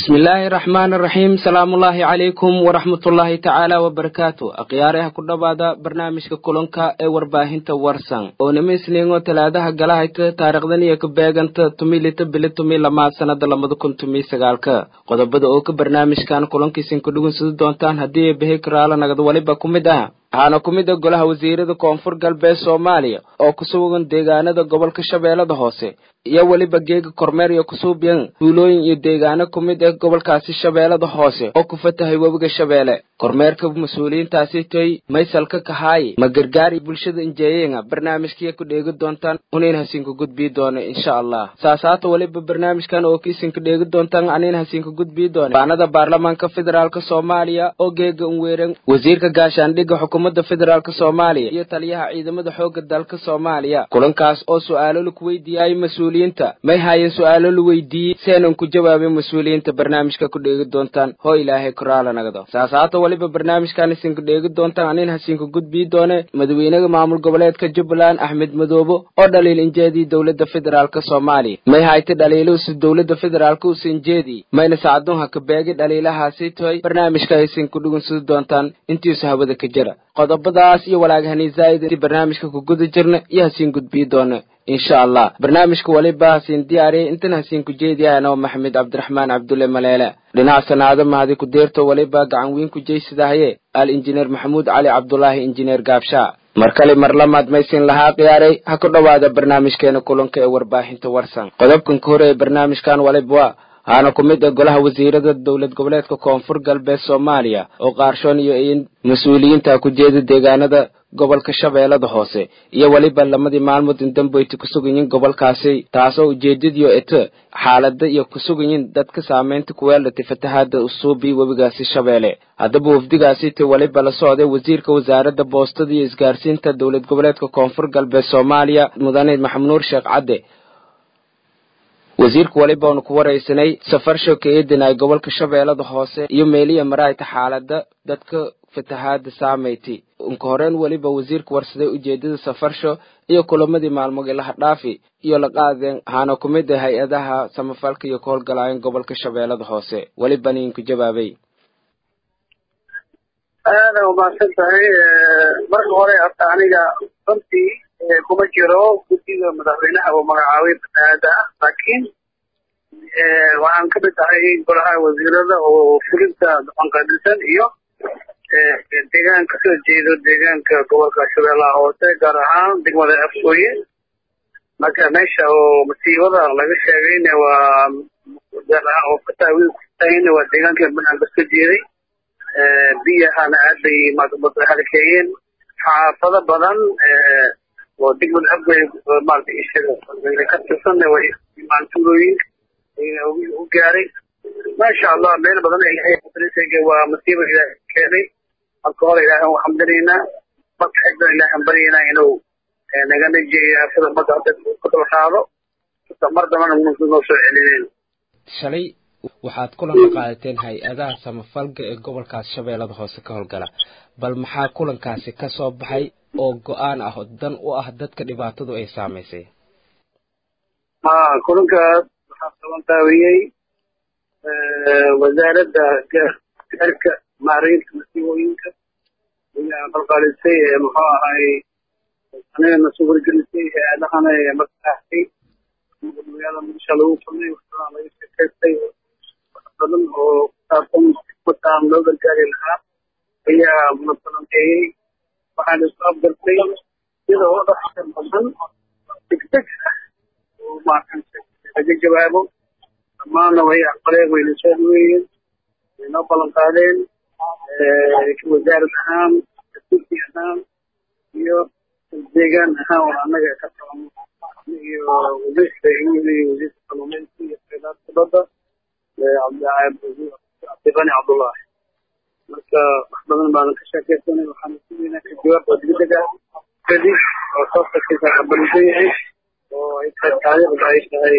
bismillaahi raxmaani raxiim salaamullaahi calaykum waraxmatullaahi tacaala wabarakaatu akhyaaraha ku dhowaada barnaamijka kulanka ee warbaahinta warsan oo nima isniingo talaadaha galahayta taarikhdan iyo ka beeganta tumilita bili tumi lamaad sanada labada kun tumi sagaalka qodobada oo ka barnaamijkan kulankiisin ku dhugunsadi doontaan haddii ay behi karaala nagad waliba ku mid ah waxaana ku mid a golaha wasiirada koonfur galbeed soomaaliya oo ku sugan deegaanada gobolka shabeellada hoose iyo weliba geega kormeer iyo kusuubyan tuulooyin iyo deegaano ku mid ah gobolkaasi shabeellada hoose oo ku fatahay webiga shabeelle kormeerka mas-uuliyiintaasi toy maysalka kahaaye ma gargaari bulshada injeeyenga barnaamijkiya ku dheegi doontaan unayn hasiinka gudbii doono insha allah saasaata weliba barnaamijkan oo kiisinka dheegi doontaan anayn hasiinka gudbii doona baanada baarlamaanka federaalk soomaaliya oo geega unweeran wasiirka gaashaandhigga xukuumadda federaalk soomaaliya iyo taliyaha ciidamada xoogga dalka soomaaliya kulankaas oo su-aalo laku weydiiyaayo mas-uuliyiinta may haayeen su-aalo la weydiiyey si aanan ku jawaabin mas-uuliyiinta barnaamijka ku dheegi doontaan hoo ilaahay koraala nagdo saasaata waliba barnaamijkan isinka dheegi doontaan anin hasiinka gudbii doone madaxweynaha maamul goboleedka jubbaland axmed madoobe oo dhaliil injeedii dowladda federaalk soomaaliya may hayta dhaliiluhusi dowladda federaalk usa injeedii mayna sacadunha ka beegi dhaliilahaasi toy barnaamijka aysin ku dhugunsadi doontaan intiisu hawada ka jira qodobadaas iyo walaagahani zaa'id barnaamijka ku guda jirna iyo hasiin gudbii doona insha allah barnaamijka waliba hasiin diyaariyay intan hasiin ku jeediyaanoo maxamed cabdiraxmaan cabdulle maleele dhinaca sanaado mahadi ku deerto waliba gacan weyn ku jeysadahaye al injineer maxamuud cali cabdulaahi injineer gaabshaa mar kale mar lamaad maysin lahaa khiyaaray ha ku dhowaada barnaamijkeena kulanka ee warbaahinta warsan qodobkan ka hore ee barnaamijkan waliba waa waxaana ku mid ah golaha wasiirada dowlad goboleedka koonfur galbeed soomaaliya oo qaarshoon iyo in mas-uuliyiinta ku jeeda deegaanada gobolka shabeellada hoose iyo weliba lamadii maalmood indambeyti ku suganyiin gobolkaasi taasoo ujeedadiyo ete xaalada iyo ku suganyiin dadka saameynta kuweelatay fatahaada usuubi webigaasi shabeelle haddaba wafdigaasi te weliba la socday wasiirka wasaaradda boostada iyo isgaarsiinta dowlad goboleedka koonfur galbeed soomaaliya mudane maxamed nuur sheekh cadde wasiirka weliba oonu ku waraysanay safar shoka eedinay gobolka shabeellada hoose iyo meeliya maraayta xaalada dadka fatahaada saameyti unka horeen weliba wasiirka warsaday ujeedada safarsho iyo kulamadii maalmood ilaha dhaafi iyo la qaadeen waxaana ku mid ah hay-adaha samafalka iyo ka howlgalaayeen gobolka shabeellada hoose welibana inku jawaabay aada umahadsan tahay marka hore horta aniga runtii kuma jiro guddiga madaxweynaha uu magacaabay fatahaada ah laakiin waxaan ka mid ahay golaha wasiirada oo fulinta dhaqanqadisan iyo deegaan kasoo jeedo deegaanka gobolka shabeellaha hoose gaar ahaan degmada afsooye marka meesha oo masiibada laga sheegayna waa gaar ahaan oo fataawiil kutayna waa deegaanka banaan kasoo jeeday biyahana aad bay halkeeyeen xaafado badan oo degmada afgoy maarata ishaga ka tirsanna way maantuulooyinka u gaaray maasha allah meel badan ilaahay waa masiiba ilaahay keenay marka hore ilaahay u xamdinaynaa marka xigdan ilaahay baryaynaa inuu naga najeeyo aafada ummadda hadda ku daba qaado mar dambana noo soo celineen shalay waxaad kulanka qaadateen hay-adaha samafalka ee gobolkaas shabeellada hoose ka howlgala bal maxaa kulankaasi ka soo baxay oo go-aan ah oo dan u ah dadka dhibaatadu ay saamaysay ha kulankaas waxaa qabantaawiyey wasaaradda gaarka maareynta masiibooyinka ayaa qalqaalisay muxuu ahay anigana suuragelisay hay-adahana markaasay magaalada muqdisho lagu kulmay waxaa laga sheekaystay badan oo kusaabsan mataan loo gargaari lahaa ayaa munasalanteeyey waxaan isku afgartay sida oo dhaqka badan degdeg ah oo maaragtay laga jawaabo dhammaanna way aqbaleen wayna soo dhaweeyeen waynoo ballan qaadeen wasaarad ahaan gurdi ahaan iyo deegaan ahaan oo annaga ka socono iyo wasiirka iyo wasiirka kalluumaysiga iyo khayraadka badda cabdibani cabdullaahi marka wax badan baanan ka sheekaysanay waxaana sugeynaa ka jawaab oo degdeg ah kadib oo soosarkiisa qabalisan yahay oo ay tahay taariikhda ay tahay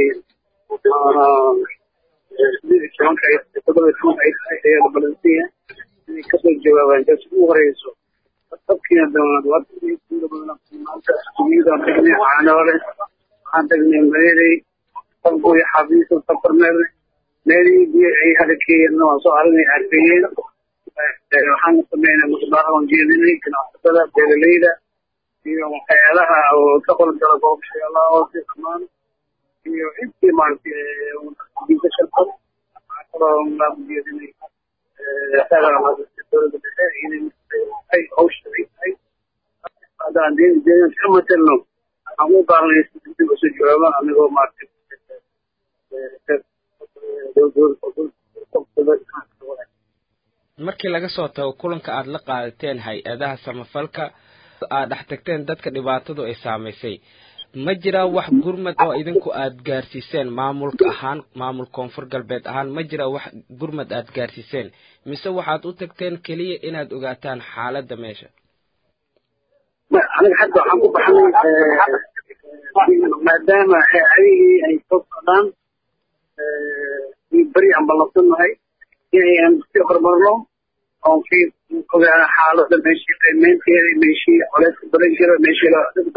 sideed iyo tobanka ay tahay toddoba iyo tobanka ay tahay ayaa la balansan yahay inay kasoo jawaabaan jas ugu horeyso dadkiina dowlad wadda badan maanta iskuuliyadaan tagnay caanoole waxaan tagnay mareerey qalbo iyo xafiisa safarmeer meelihii biyo ay halakeeyeen waan soo aragnay arkayeen waxaan sameynay musbaaraan jeedinay ganacsatada beeraleyda iyo hay-adaha oo ka qolgala goobshayaalaha hoose dhammaan iyo intii maaragtay sharfad waxaa kaloo aan jeedinay dowladda dhexe inay hawsha ay tahay haddaan deegaanka ka matelno waxaan u baahnay dib usoo jawaaba anigoo maaragtay markii laga soo tago kulanka aad la qaadateen hay-adaha samafalka aad dhex tagteen dadka dhibaatadu ay saamaysay ma jiraa wax gurmad oo idinku aad gaarsiiseen maamulka ahaan maamul koonfur galbeed ahaan ma jiraa wax gurmad aad gaarsiiseen mise waxaad u tagteen keliya inaad ogaataan xaaladda meesha aniga hadda waxaan ku baxnay maadaama hay-adihii ay soo socdaan beri aan ballansannahay inayaan sii horumarno oon sii ogaana xaaladda meeshii qiimeynteeda meeshii coleyska badan jira meeshii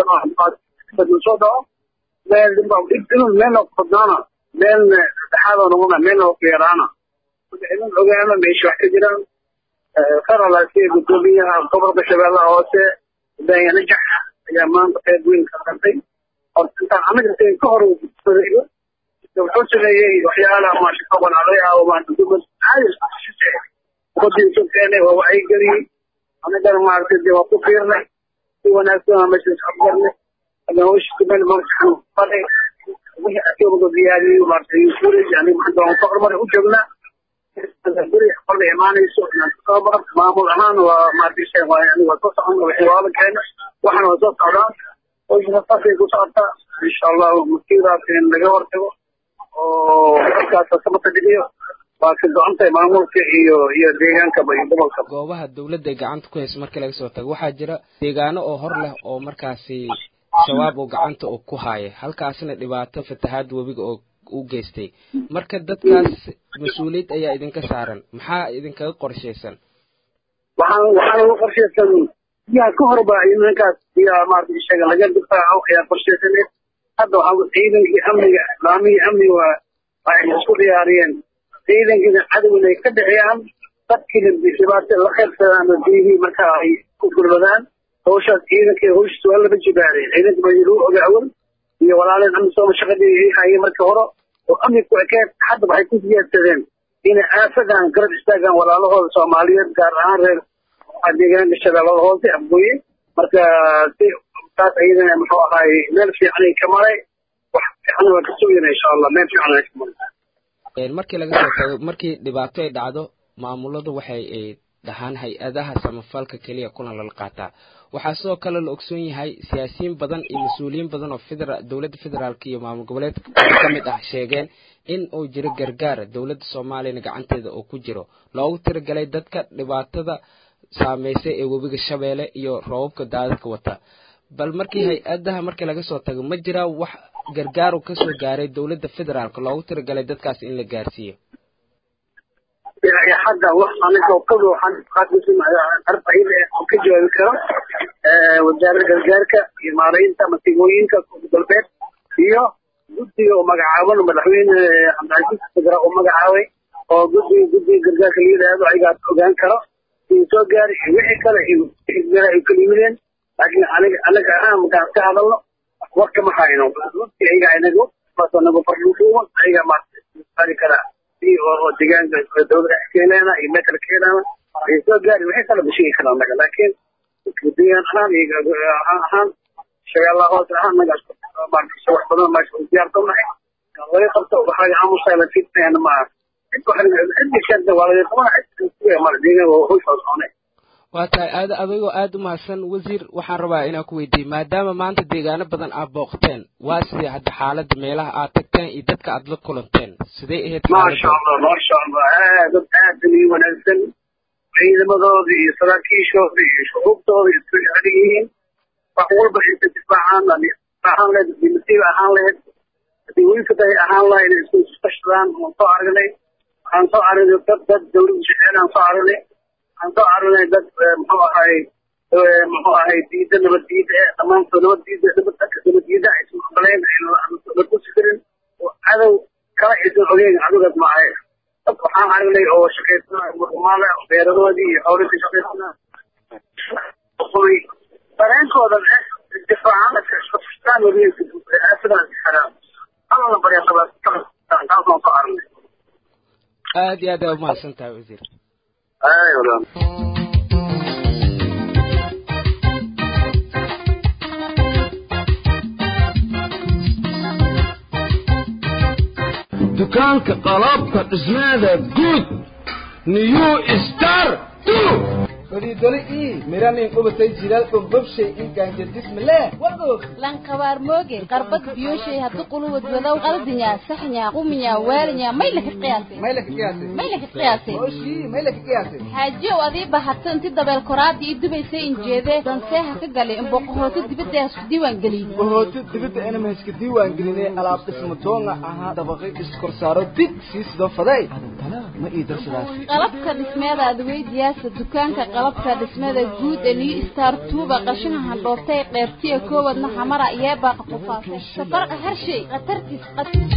soo dhaco meel inuu meelna qodnaana meelna dhexaadoo noqona meelna yaraana inuu ogaano meeshii wax ka jiraan qaralaasiya gudoomiyaha gobolka shabeellaha hoose daayanajax ayaa maanta qayb weyn ka qatay horta intaan anaga ka hor sadeeyo wuxuu sameeyey waxyaalaha maasha qabanaaday ah oo maanta dowlad caadi wadinsu keenay waa wacyigeliyey anagana maaragtay dee waa ku fiirnay si wanaagsan aan meesha isafgarnay haddana hawshiisa meel markaan fadhay wixii asooga diyaariyey maaragtay yufurej aniga maanta waan ka horumar u joognaa beri qolda imaanayso inaan kasoo baran maamul ahaan waa maaragtay aniga waa soo socon wixii waala keena waxana waa soo socdaan hawshina saasay ku socotaa insha allahu masiiraas in laga hortago oo halkaas samata dhigiyo waa ka go-an tahay maamulka iyo iyo deegaankaba iyo gobolka goobaha dawladda ay gacanta ku hayso markii laga soo tago waxaa jira deegaano oo hor leh oo markaasi shabaab oo gacanta oo ku haaya halkaasna dhibaato fatahaad webiga oo u geystay marka dadkaas mas-uuliyad ayaa idinka saaran maxaa idinkaga qorshaysan waxaan waxaan uga qorshaysan biyaha ka horba nimankaas biyaha maarata ishaga laga difaaco ayaa qorshaysaneed hadda waxaa ciidankii amniga islaamihii amniga waa waxay isku diyaariyeen ciidankiina cadowna ay ka dhexeeyaan dadkiina dhibaato la qaybsadaan oo biyihii marka ay ku gurmadaan hawshaas ciidankii hawshiis waa laba jibaaray ciidanka baa lagu oga awal iyo walaaleen amni sooma shaqadii ay hayeen markii hore oo amni ku ekeed hadda waxay ku siyaadsadeen inay aafadan garab istaagaan walaalahooda soomaaliyeed gaar ahaan reer deegaanka shabeellada hoose afgooye marka si taas ayadana muxuu ahaay meel fiicanay ka maray wax fiican waa ka sugayna insha allah meel fiican ay ka maray markii laga soo tago markii dhibaato ay dhacdo maamuladu waxay ay dhahaan hay-adaha samafalka keliya kulan lala qaataa waxaa sidoo kale la ogsoon yahay siyaasiyiin badan iyo mas-uuliyiin badan oo federa dowladda federaalk iyo maamul goboleedka ka mid ah sheegeen in uu jiro gargaar dowladda soomaaliyana gacanteeda oo ku jiro loogu tiragalay dadka dhibaatada saameysay ee webiga shabeelle iyo roobabka daadadka wata bal markii hay-adaha markii laga soo tago ma jiraa wax gargaaru kasoo gaaray dowladda federaalka loogu tiragalay dadkaas in la gaarsiiyo hadda wax aniga qado waxaan qaadisin arbacida oo ka jawaabi karo wasaaradda gargaarka iyo maaraynta masiibooyinka galbeed iyo guddiga oo magacaaban madaxweyne cabdicasiis federa oo magacaabay oo guddiga guddiga gargaarka la yidhaahdo ayagaa ogaan karo in soo gaari wixii kale ay kala yimideen laakiin aniga anaga ahaan markaan ka hadalno warka ma hayno runtii ayaga inagu nagu fardhuufuuma ayaga maari karaa oo deegaanka dowladda keenaana iyo meel kale keenaana ay soo gaari wixii kale ma sheegi karaan anaga laakiin deegaan ahaan iyo ahaan shabeellaha hoose ahaan nagaas maaragtay wax badan meesha u diyaarsannahay laga qabto waxaa aamusa la fiirsanayana maaha waa tahay aad adigoo aada u mahadsan wasiir waxaan rabaa inaan ku weydiiyey maadaama maanta deegaano badan aad booqteen waa sidee hadda xaaladda meelaha aad tagteen iyo dadka aad la kulanteen sidee ahayd maasha allah maasha allah aad aad ii wanaagsan ciidamadooda iyo saraakiishooda iyo shucuubtooda isku jecel yihiin wax walba inta difaacaan ahaan lahayd hadii masiiba ahaan lahayd hadii wiilkatahay ahaan lahayd inay isku iskashadaan waan soo aragnay waxaan soo aragnay dad dad dowladda jeceelaan soo aragnay waxaan soo aragnay dad muxuu ahay muxuu ahay diida nabad diida eh dhammaantood nabad diida nabad nabad diida aysan aqbaleen la tusi karin oo cadow kala isan ogeyn adigaas maahay dad waxaan aragnay oo shaqaysana murmaale beeradoodii iyo xoolii ka shaqaysana dareenkoodan difaacan sidaan xaraam allana barya taasaan soo aragnay aad iyo aad aa umahadsan tahay wasiir ay walaal dukaanka qalabka dhismeeda guud new star fadhiidole ii miranin qubatay jilaal dhulbabshay ii gaanjadismale wadoog lankabaar mooge qarbad biyoshay haddu quluwad wadow qaldinya saxnya quminya waalinya may laka qiyaasay may laka qiyaasay may laka qiyaasay oshii may laka qiyaasay xaajiyow adii bahato inti dabeel koraada ii dubaysay injeedee danseeha ka galay imboqohooto dibadda hasku diiwaan geliyey bahooto dibadda inama hayska diiwaan gelinay alaab dhismo doonga ahaa dabaqay iskorsaaro dig sii sidoo faday adantana ma ii darsadaas qalabka dhismeeda adweydiyaasa dukaanka qalabka dhismada guud ee new star tuuba qashinka handhoobtay qeybtiya koowadna xamara iyeebaaqa qufaasay safarqa harshay khatartiis qatis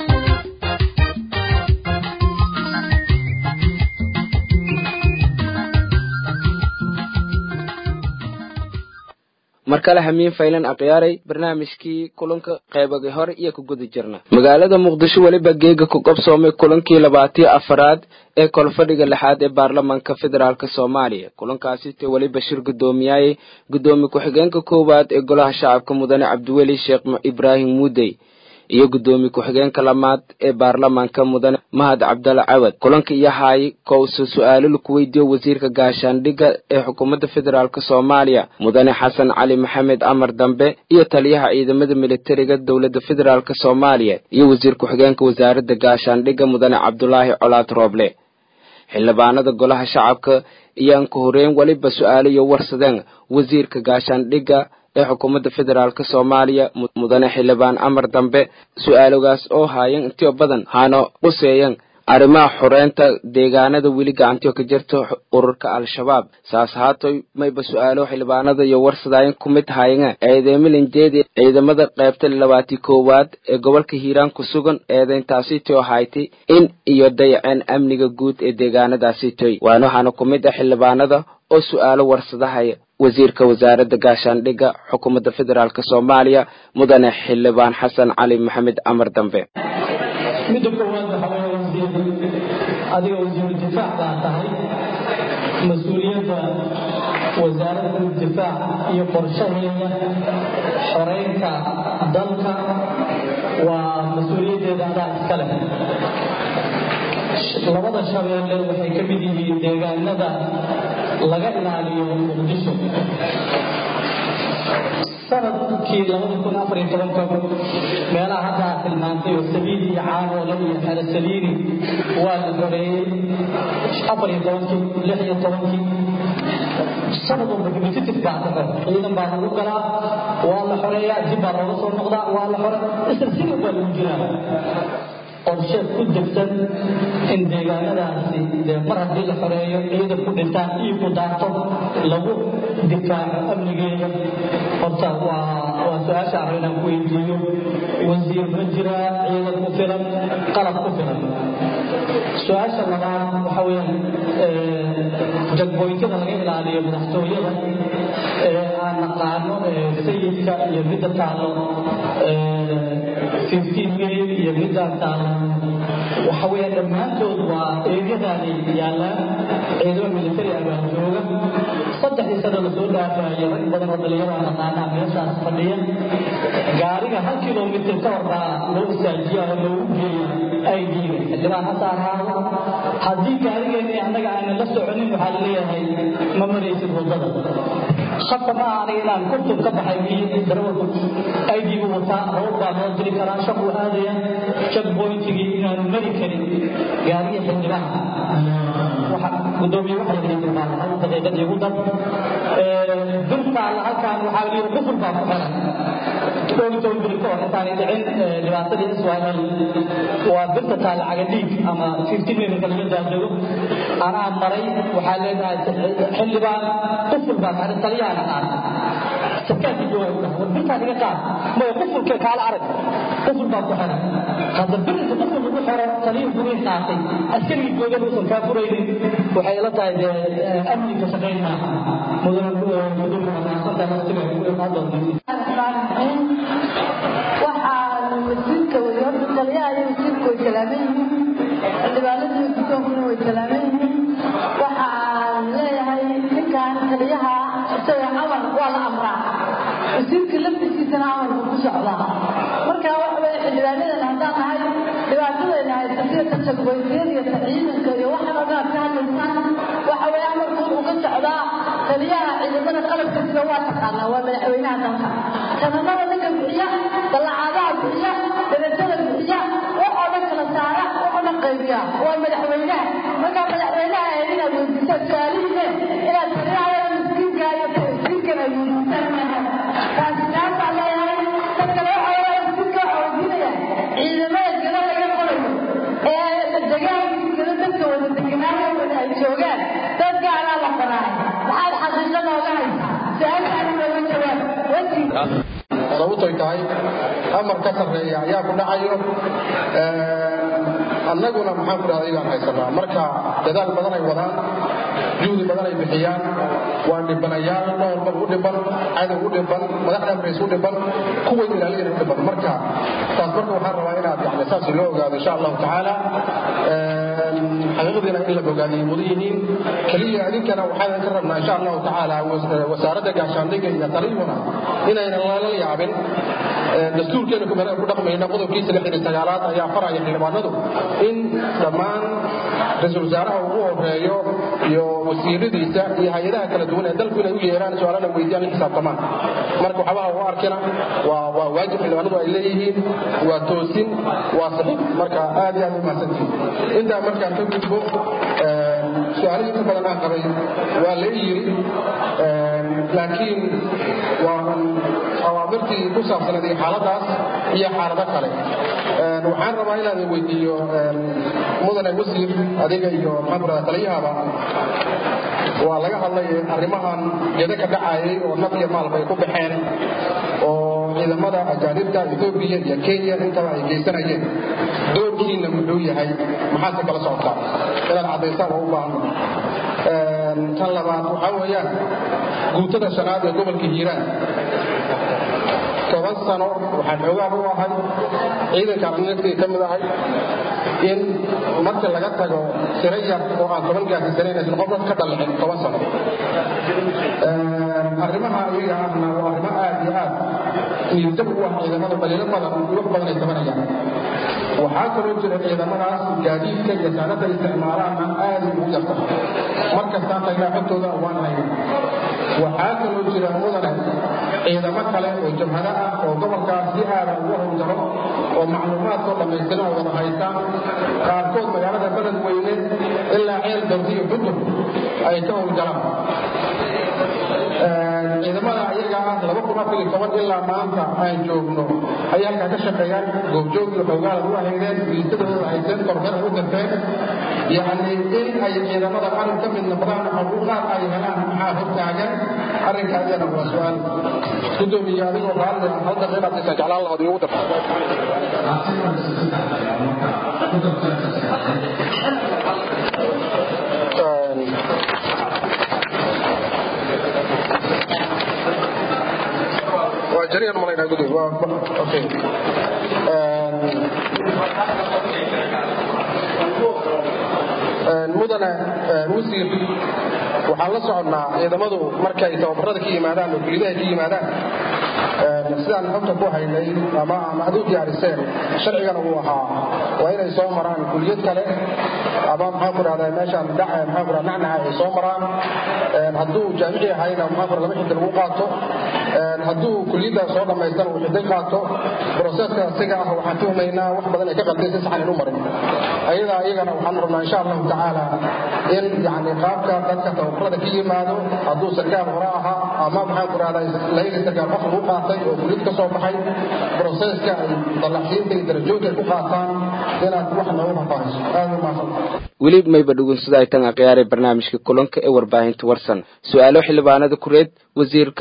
mar kale hamiin faylan akhyaaray barnaamijkii kulanka qeybagii hore iyo ku guda jirna magaalada muqdisho weliba geega ku qabsoomay kulankii labaatiyo afaraad ee kolfadhiga lixaad ee baarlamaanka federaalk soomaaliya kulankaasi te weliba shir guddoomiyaayey guddoomiye ku-xigeenka koowaad ee golaha shacabka mudane cabdiweli sheekh ibraahim muudey iyo guddoomiye ku-xigeenka lamaad ee baarlamaanka mudane mahad cabdalla cawad kulanka iyo haay kowse su-aalo laku weydiiyo wasiirka gaashaandhigga ee xukuumadda federaalk soomaaliya mudane xasan cali maxamed amar dambe iyo taliyaha ciidamada militariga dowladda federaalk soomaaliya iyo wasiir ku-xigeenka wasaaradda gaashaandhigga mudane cabdulaahi colaad rooble xildhibaanada golaha shacabka iyaan ka horeyn weliba su-aalo iyo warsadeen wasiirka gaashaandhigga ee xukuumadda federaalk soomaaliya mudane xildhibaan amar dambe su-aalogaas oo haayan intiyo badan haana quseeyan arrimaha xoreynta deegaanada weli gacantiyo ka jirta ururka al-shabaab saas haatoy mayba su-aalo xildhibaanada iyo warsadaayan ku mid haayanga eedeymilinjeedi ciidamada qaybta labaati koowaad ee gobolka hiiraan ku sugan eedeyntaasi tio haytay in iyo dayaceen amniga guud ee deegaanadaasi toy waana waxaana ku mid ah xildhibaanada oo su-aalo warsadahaya wasiirka wasaaradda gaashaandhigga xukuumadda federaalk soomaaliya mudane xildhibaan xasan cali maxamed amar dambe midda koowaad waxa weeye wasiir adiga wasiiru difaac baa tahay mas-uuliyadda wasaaradda difaac iyo qorshaheeda xoreynta dalka waa mas-uuliyaddeeda adaa iska leh labada shabeelle waxay ka mid yihiin deegaanada laga ilaaliyo muqdisho sanadkii labada kun afar iyo tobanka meelaha hadda aad tilmaantay oo sabiil iyo caanoole iyo xelasaliini waa la xoreeyey afar iyo tobankii lix iyo tobankii sanad walba repetitive baa dhaco ciidan baa lagu galaa waa la xoreeyaa dib baa looga soo noqdaa waa la xore isla sidii baa lagu jiraa qorshe ku degsan in deegaanadaasi dee mar haddii la xoreeyo ciidan ku dhintaan iyo ku daarto lagu difaaco amnigeeda horta waa waa su-aasha arro inaan ku weydiiyo wasiir ma jiraa ciidan ku filan qalab ku filan su-aasha labaad waxa weeyaan jagboyntada laga ilaaliyo madaxtooyada ee aan naqaano sayidka iyo midda taalo fifteen million iyo midaan taalo waxa weeyaan dhammaantood waa eegyadaani yaallaan ciidamo militari abaa jooga saddexdii sano lasoo dhaafaayo rag badan oo dhalinyaro aan naqaanaa meeshaas fadhiya gaariga hal kilomitir ka hor baa loo istaajiyaa oo loogu geeya aydiiga xildhibaan hadda ahaado haddii gaarigeennii annaga aanan la soconin waxaa la leeyahay ma maraysid waddada shaqo ma aha aniga inaan kurtub ka baxay miyi darawalku aydiigu wataa roog baa loo diri karaa shaquu aadaya checkpointigii inaanu mari karin gaariga xildhibaan gudoomiye waxa yidhi hal daqiiqad igu dar birtaalla halkaan waxaa yidhi qufur baa ku xiran dhowritoon bir ka hor intaanay dhicin dhibaatadii israel waa birta taalla cagadhiig ama fifteen minka laga daadego anaa maray waxaa leedahay xildhibaan qufur baa xiran taliyahana qaatay sarkaalkii joogaa ku dhaha war birtaa naga qaad maya qufulka kaala arag quful baa ku xiran hadda birinka quful lagu xiro taliyo guriin qaatay askarigii joogan uusan kaa furaynin waxay la tahay dee amniga shaqayn maaha mudana gudulka wanaagsantahay waqtiga ku imaan doonta waxaan wasiirka horta taliyaha iyo wasiirka way salaaman yihiin xildhibaanada iyo gudoonkuna way salaaman yihiin waxaan leeyahay ninkan taliyaha isaga amar waa la amraa wasiirka laftiisana amarku ku socdaa marka waxa weye xildhibaanadan haddaan nahay dhibaatadayna haysatay tajagwaysyada iyo ciidanka iyo waxan ogaad ka hadlaysaan waxa weye amarku uga socdaa taliyaha ciidamada qalabka sida waa taqaanaa waa madaxweynaha dalka sanamada ninka bixiya ballacaadaha bixiya darajada bixiya waxoo dhan kala saara waxoo dhan qaybiya waa madaxweynaha markaa madaxweynaha ee inaad weydiisaan su-aalihiine inaad taliyaha miskiinka iyo wasiirkan ay weydiisaan maaha taasi taasaan leeyahay tan kale waxa weeye wasiirka waxa weydiinaya ciidamada gala laga qorayo ee degaankiisa gala dadka wada deganaayo wada ay joogaan dad gaalaa la qoraay maxaad xaqiiqo nooga haysaa su-aashaana nooga jawaab wasiir sababtoy tahay amar ka sarreeya ayaa ku dhacayo annaguna maxaan ku dhahda igaan haysanaa marka dadaal badan ay wadaan juhdi badan ay bixiyaan waa dhibanayaal dhowrban u dhiban cadow u dhiban madaxda amrays u dhiban kuway ilaaliyeen u dhiban marka taas marka waxaan rabaa inaad yani saas loo ogaado insha allahu tacaala xaqiiqdiina in la bogaadiyay mudan yihiin keliya idinkana waxaan ka rabnaa insha allahu tacaala wasaaradda gaashaandhigga iyo taliyuna inaynan lala yaabin dastuurkeena ku dhaqmayna qodobkiisa lixdan iyo sagaalaad ayaa faraya xildhibaanadu in dhammaan ra-iisul wasaaraha ugu horeeyo iyo wasiiradiisa iyo hay-adaha kala duwan ee dalku inay u yeeraan su-aalana weydiyaan la xisaabtamaan marka waxabaha u arkina waa waa waajib xildhibaanadu ay leeyihiin waa toosin waa saxiix marka aad iyo aad u mahadsantihin intaa markaan ka gudbo su-aalihii inta badan aan qabay waa la yiri laakiin waa awaamirtii ku saabsanayd iyo xaaladaas iyo xaalado kale waxaan rabaa inaan weydiiyo mudane wasiir adiga iyo maxaan ku rahdaa taliyahaba waa laga hadlay arrimahan gedo ka dhacayay oo naf iyo maalba ay ku baxeen oo ciidamada ajaanibta etoobiya iyo kenya intaba ay geysanayeen doorkiina muxuu yahay maxaase kala socotaa inaad caddaysaan oo u baahno tan labaad waxaa weeyaan guutada shanaad ee gobolka hiiraan toban sano waxaan xoogaan u ahay ciidankaan anagtii ka mid ahay in marka laga tago tiro yar oo aan toban gaarsiisanayn aysan qof dad ka dhallicin toban sano arrimaha iyaga ahna waa arrimo aad iyo aad niirdab u ah ciidamada dhaliilo badan iyo wax badan ay tabanayaan waxaa kaloo jira ciidamadaas gaadiidka iyo saanada isticmaalaana aad ugu yarta mar kastaan tagnaa xogtooda waan hayna waxaa kaloo jira mudane ciidamo kale oo jabhado ah oo gobolkaas si aada ugu howlgalo oo macluumaadkoo dhammaystiran oo wada haystaan qaarkood magaalada beled weyne ilaa ceel dawdi iyo budur ay ka howlgalaan ciidamada ayaga ah laba kun afar iyo toban ilaa maanta aan joogno ayay halkaa ka shaqeeyaan goobjoog iyo xoogaala u ahaydeen liisadooda hayseen kormeer u dirteen yacni in ay ciidamada qaran ka mid noqdaan xuquuqaad ay helaan maxaa hortaagan arrinka ayana waa su-aal gudoomiye adigoo raalli ah hal daqiiqa inaan jeclaan lahood igu dar waa jariyan malaynaa gudub waa okay mudane wasiir waxaan la soconnaa ciidamadu markay tababarada ka yimaadaan oo kuliyadaha ka yimaadaan sidaan xogta ku haynay ama ama ad u diyaariseen sharcigana uu ahaa waa inay soo maraan kuliyad kale ama maxaan ku rahdaa meeshaan dhaca maxaan ku rahdaa nacnaca ay soo maraan hadduu jaamici ahayna maxaan ku rahdaa laba xidda lagu qaato hadduu kuliyadda soo dhammaystana uu xidday qaato broseska isaga ah waxaan tuhmaynaa wax badan ay ka qalday si saxan inu marin ayadaa iyagana waxaan rabnaa insha allahu tacaala in yani qaabka dadka tababarada ka yimaado hadduu sarkaal hore ahaa ama maxaan ku rahdaa layga sarkaal qof lagu qaatay oo kuliyad ka soo baxay broseska ay dallacsiinta iyo darajoodka ay ku qaataan inaad wax noogu faahfaahiso aad u mahadsan weli mayba dhugunsada ay tan akhyaaree barnaamijka kulanka ee warbaahinta warsan su-aalo xildhibaanada kureed wasiirka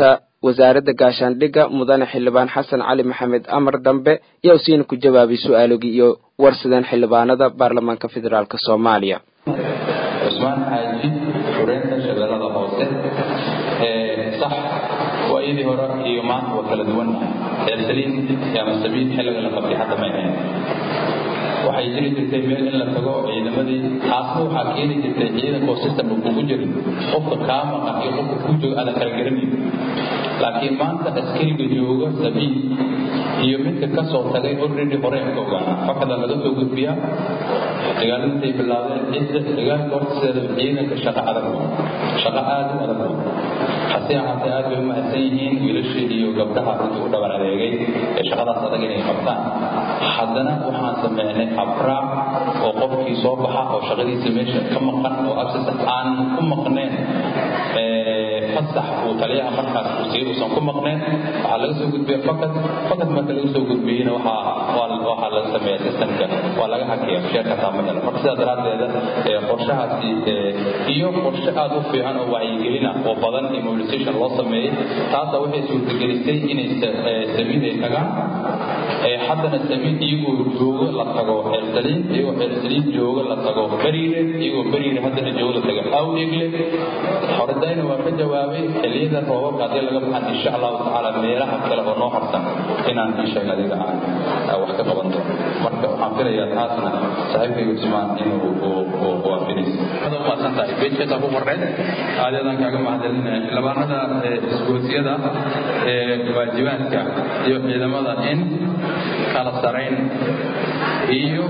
wasaaradda gaashaandhigga mudane xildhibaan xasan cali maxamed amar dambe yaa usiina ku jawaabay su-aalogii iyo warsadeen xildhibaanada baarlamaanka federaalk soomaaliya cusmaan xaaji xureynta shabeellada hoose sax waayadii hore iyo maanta waa kala duwan ersaliin ama sabiil xilliga la qabtay hadda may ahayn waxay jiri jirtay meel in la tago ciidamadii taasna waxaa keeni jirtay ciidankoo systemka kugu jirin qofka kaa maqan iyo qofka kuu jooga aadan kala garanayn laakiin maanta askariga jooga sabiil iyo midka ka soo tagay already horeen ka ogaana fakada laga soo gudbiyaa dagaaladintay bilaabeen cidda dagaalka horta sideeda ciidanka shaqo adag shaqo aad u adag hase ahaatee aad bay u mahadsan yihiin wiilashii iyo gabdhaha runtii u dhabar adeegay ee shaqadaas adag inay qabtaan haddana waxaan sameynay abraac oo qofkii soo baxa oo shaqadiisa meesha ka maqan oo absas aan ku maqneen fasax uu taliyaha markaas uu siiy uusan ku maqneen waxaa laga soo gudbiya fakad fakad marka laga soo gudbiyeyna waxaa waxaa laga sameeya systemka waa laga hakiya sheerka taamahela marka sidaa daraaddeeda qorshahaasi iyo qorshe aad u fiican oo wacyigelina oo badan iyo mobilisation loo sameeyey taasa waxay suurtagelisay inay samiid ay tagaan haddana samiid iyagoo joogo la tago xeersaliin iyagoo xeersaliin joogo la tago beriire iyagoo beriire haddana joogo la tago awdhegle horedayna waa ka jawaabay xilliyada roobabka haddii laga baxan insha allahu tacaala meelaha kale oo noo harsan inaan isheeg adiga aan wax ka qaban doono marka waxaan filayaa taasna saaxiibkayga cusmaan inuu waafinayso aad u mahadsan tahay beejkeesaa ku qorneed aadeedaan kaaga mahadcelinaya xildhibaanada isgoosiyada waajibaadka iyo ciidamada in kala sarayn iyo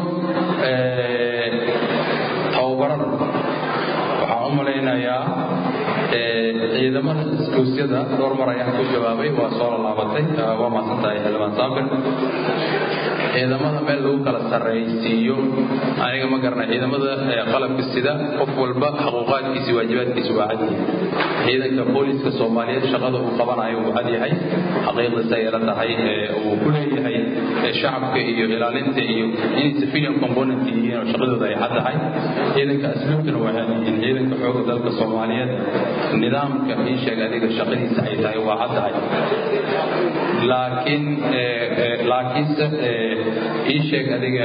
tababarada waxaan u malaynayaa ciidamada isgoosyada dhowr mar ayaan ku jawaabay waa soo laalaabatay waa mahadsan tahay xildhibaan saabir ciidamada meel lagu kala sarraysiiyo aniga ma garana ciidamada qalabka sida qof walba xaquuqaadkiisi waajibaadkiisu waa cad ciidanka booliska soomaaliyeed shaqada uu qabanayo uu cad yahay xaqiiqdiisa ay la tahay uu ku leeyahay shacabka iyo ilaalinta iyo inay civilian component yihiin oo shaqadooda ay cad tahay ciidanka asluubkana waa cad yihiin ciidanka xooga dalka soomaaliyeed nidaamka ii sheeg adiga shaqadiisa ay tahay waa cad tahay laakiin laakiinse ii sheeg adiga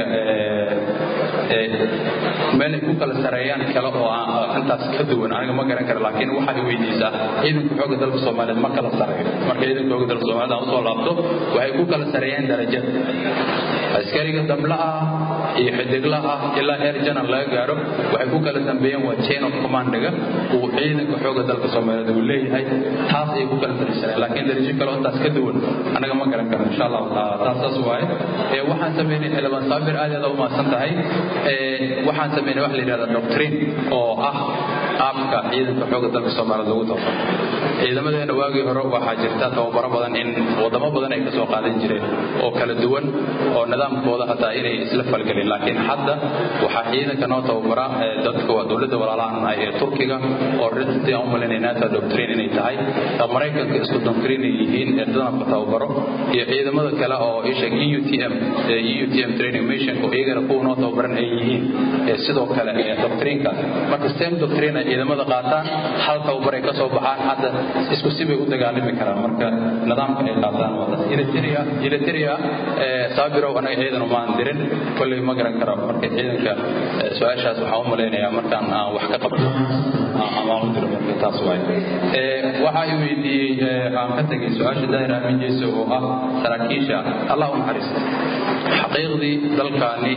meelay ku kala sareeyaan kale oo intaas ka duwan aniga ma garan kara laakiin waxaad weydiisaa ciidanka xooga dalka soomaaliyeed ma kala sareeyo marka ciidanka xooga dalka soomaaliyeed aan usoo laabto waxay ku kala sareeyaan darajada askariga damla ah iyo xidigla ah ilaa heer janar laga gaaro waxay ku kala dambeeyeen waa chain of commandiga uu ciidanka xooga dalka soomaaliyeed uu leeyahay taas ayay ku kala darisanayaan laakiin darajo kale oo intaas ka duwan anaga ma garan karo insha allahu taala taas saas waaye waxaan sameynay xildhibaan saabir aad aad u mahadsan tahay waxaan sameynay wax la yidhahda doctrine oo ah qaabka ciidanka xooga dalka soomaaliyeed lagu tababaro ciidamadeena waagii hore waxaa jirta tababaro badan in wadamo badan ay kasoo qaadan jireen oo kala duwan oo nidaamkooda hataa inay isla falgelin laakiin hadda waxaa ciidanka noo tababara dadka waa dowladda walaalahan ah ee turkiga oo runtii aan u malaynay nata doctrine inay tahay maraykanka isku doctrine ay yihiin ee danabka tababaro iyo ciidamada kale oo isheeg eutm eutm training missionka iyagana kuwa noo tababaran ay yihiin sidoo kale doctrineka marka same doctrine ay ciidamada qaataan hal tababar ay kasoo baxaan hadda isku sibay u dagaalami karaan marka nidaamka ay qaataan waa eritrea saabirow anaga ciidan umaan dirin kolley ma garan karo marka ciidanka su-aashaas waxaan u malaynayaa markaan aan wax ka qabto amaan u diro marka taas waay waxa ay weydiiyey aan ka tegay su-aasha daahir aamin jeeso oo ah saraakiisha allah u naxariisto xaqiiqdii dalkaani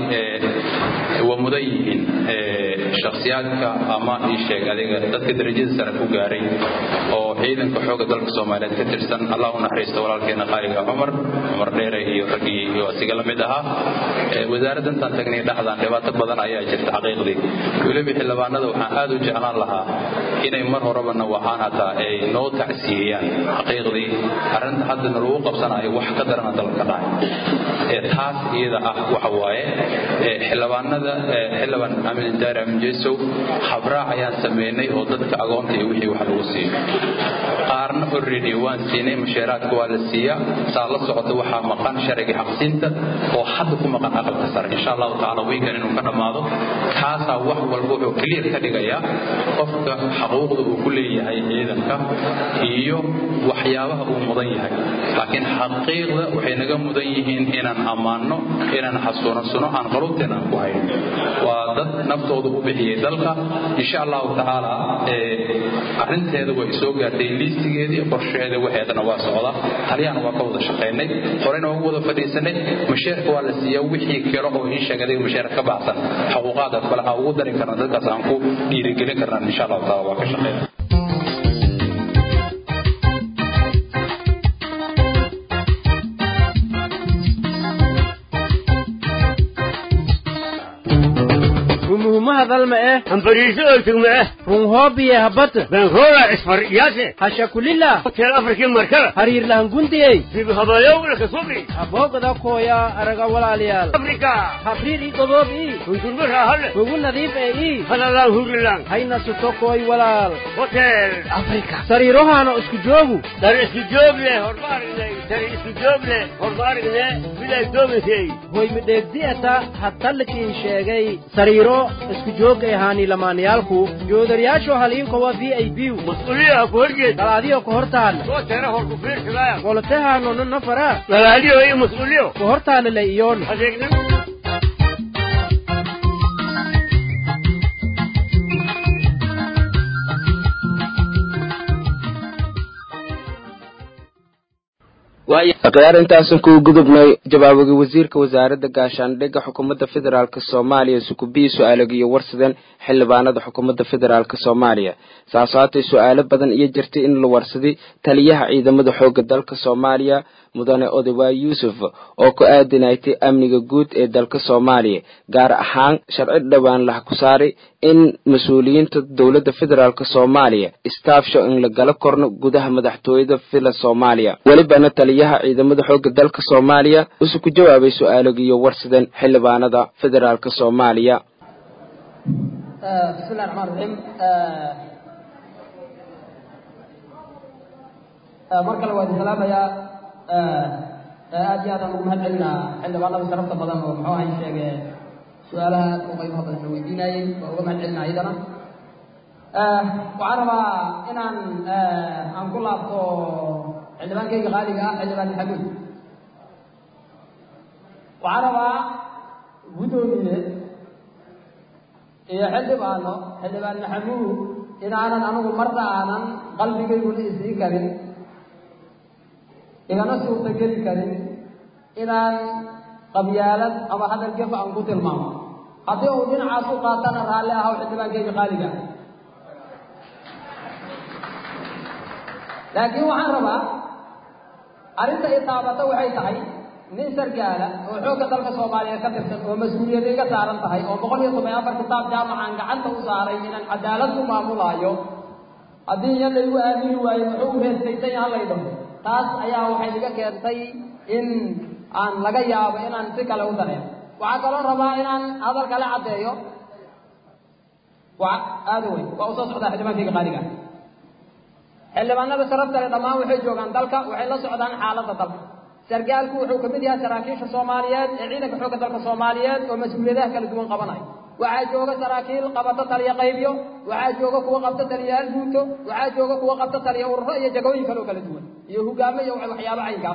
waa mudan yihiin shakhsiyaadka ama ii sheeg adiga dadka darajada sare ku gaaray oo ciidanka xooga dalka soomaaliyeed ka tirsan allah u naxariisto walaalkeena qaaliga cumar cumar dheere iyo raggii iyo asiga la mid ahaa wasaaradda intaan tagnay dhexdaan dhibaato badan ayaa jirta xaqiiqdii weliba xildhibaanada waxaan aad u jeclaan lahaa inay mar horeba nawacaan hataa ay noo tacsiiyeyaan xaqiiqdii arrinta hadda nalagu qabsanayo wax ka darana dalka dhacay taas iyada ah waxa waaye xildhibaanada xildhibaan amin daari amin jeesow habraac ayaan samaynay oo dadka agoonta iyo wixii wax lagu siiyo qaarna already waan siinay mushaaraadka waa la siiyaa saa la socota waxaa maqan sharciga xaqsiinta oo hadda ku maqan aqalka sare insha allahu tacaala wiikan inuu ka dhammaado kaasaa wax walba wuxuu clear ka dhigayaa qofka xaquuqda uu ku leeyahay ciidanka iyo waxyaabaha uu mudan yahay laakiin xaqiiqda waxay naga mudan yihiin inaan ammaanno inaan xasuunasano aan qaluubteena aan ku hayno waa dad naftooda u bixiyey dalka insha allahu tacaala arrinteeda way soo gaartay liistigeedii qorsheeda waxeedana waa socda taliyahana waa ka wada shaqaynay horena waa ugu wada fadhiisanay mushaarka waa la siiyaa wixii kale oo ii sheegay adiga mushaar ka baxsan xuquuqaadaas bale aan ugu darin karna dadkaas aan ku dhiirigelin karnaa insha allahu taala waa ka shaqaynay umuhumaha dalma eh hambariiso oltugma eh runhoobiye habata benrola isfar yaase hashakulila hotel afrikii markada hariirlahangundiyey dibhabayowla kasubi aboogada kooya araga walaalayaal afrika habriir ii godoob ii hundurma raahale ugu nadiif ee ii halalaan hurilan hayna suto kooy walaal hotel afrika sariirohaana isku joogu dar isku joog leh horma aragnay dar isku joog leh horma aragne bilay doomisay hoy midheegdi'ata hatallikiin sheegay sariiro isku joog ay ahaani lamaanayaalku joodariyaasho haliinkowa v i b mas-uuliyaha ku horjeed dalaadiyo ka hortaan soo teera hor ku fiirsadaya qolotehaano nafara dalaadiyo iyo mas-uuliyo ka hortaana la iyoon adeegna akhyaar intaasan kuu gudubnay jawaabogii wasiirka wasaaradda gaashaandhigga xukuumadda federaalk soomaaliya sukubiyi su-aalaga iyo warsadeen xildhibaanada xukuumadda federaalk soomaaliya saas haatay su-aalo badan iyo jirtay in la warsaday taliyaha ciidamada xoogga dalka soomaaliya mudane odawaay yuusuf oo ku aadinaytay amniga guud ee dalka soomaaliya gaar ahaan sharci dhowaan laha ku saaray in mas-uuliyiinta dowladda federaalk soomaaliya staafsho in la gala korno gudaha madaxtooyada villa soomaaliya welibana taliyaha ciidamada xoogga dalka soomaaliya usu ku jawaabay su-aalagiiyo warsadeen xildhibaanada federaalk soomaaliya bismillahi raxmaan raxiim mar kale waa idin salaamayaa aad iyo aad aan ugu mahad celinaa xildhibaanada sharafta badan oo muxuu ahay sheege su-aalaha aad u qaybaha badan la weydiinayey waa uga mahad celinaa iyadana waxaan rabaa inaan aan ku laabto xildhibaankayga qaaliga ah xildhibaan maxamuud waxaan rabaa guddoomiye iyo xildhibaano xildhibaan maxamuud inaanan anigu marna aanan qalbigayguna isii karin igana suurtageli karin inaan qabyaalad ama hadal gef aan ku tilmaamo haddii uu dhinacaas u qaatana raalli ahaw xildhibaankayga qaaliga ah laakiin waxaan rabaa arrinta i taabata waxay tahay nin sargaala oo xoogga dalka soomaaliyeed ka tirsan oo mas-uuliyad iga saaran tahay oo boqol iyo toban afar kitaab jaamacaan gacanta u saaray inaan cadaalad ku maamulaayo haddii iya laygu aamini waayo muxuu reestaysan yaha lay dhaho taas ayaa waxay iga keentay in aan laga yaabo inaan si kale u dareemo waxaa kaloo rabaa inaan hadal kale caddeeyo wa aada weyn waa usoo socdaa xildhibaankayga qaaliga xildhibaanada sharafta le dhammaan waxay joogaan dalka waxay la socdaan xaaladda dalka sargaalku wuxuu ka mid yahay saraakiisha soomaaliyeed ee ciidanka xoogga dalka soomaaliyeed oo mas-uuliyadaha kala duwan qabanaya waxaa jooga saraakiil qabata taliya qaybyo waxaa jooga kuwa qabta taliyayaal guuto waxaa jooga kuwa qabta taliya ururo iyo jagooyin kaloo kala duwan iyo hogaamo iyo waxyaabo caynkaas